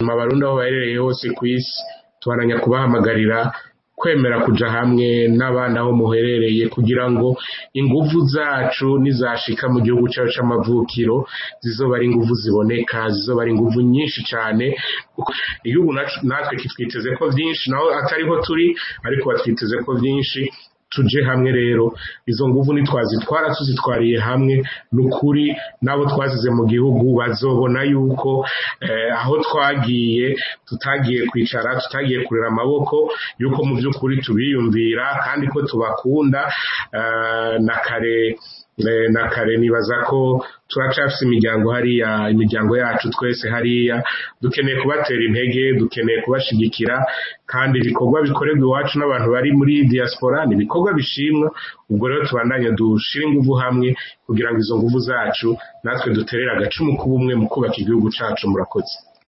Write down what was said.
hanyuma abarundi aho baherereye hose ku isi tubaranya kubahamagarira kwemera kuja hamwe n'abandi aho muherereye kugira ngo inguvu zacu nizashika mu gihugu cyacu c'amavukiro zizoba ari inguvu ziboneka zizoba ari inguvu nyinshi cane igihugu natwe kitwiteze ko vyinshi naho atariho turi ariko batwiteze ko vyinshi tuje hamwe rero izo nguvu nitwazitwara tuzitwariye hamwe nukuri nabo twazize mu gihugu bazobona yuko eh, aho twagiye tutagiye kwicara tutagiye kurera amaboko yuko mu by'ukuri tubiyumvira kandi ko tubakunda eh, na kare na kare nibaza ko turacafise imiryango hariya imiryango yacu twese hariya dukeneye kubatera intege dukeneye kubashigikira kandi ibikorwa bikorerwa iwacu n'abantu bari muri diaspora ni ibikorwa bishimwa ubwo rero tubandanye dushire inguvu hamwe kugira ngo izo nguvu zacu natwe duterere agacumu k'ubumwe mu kubaka igihugu cacu murakoze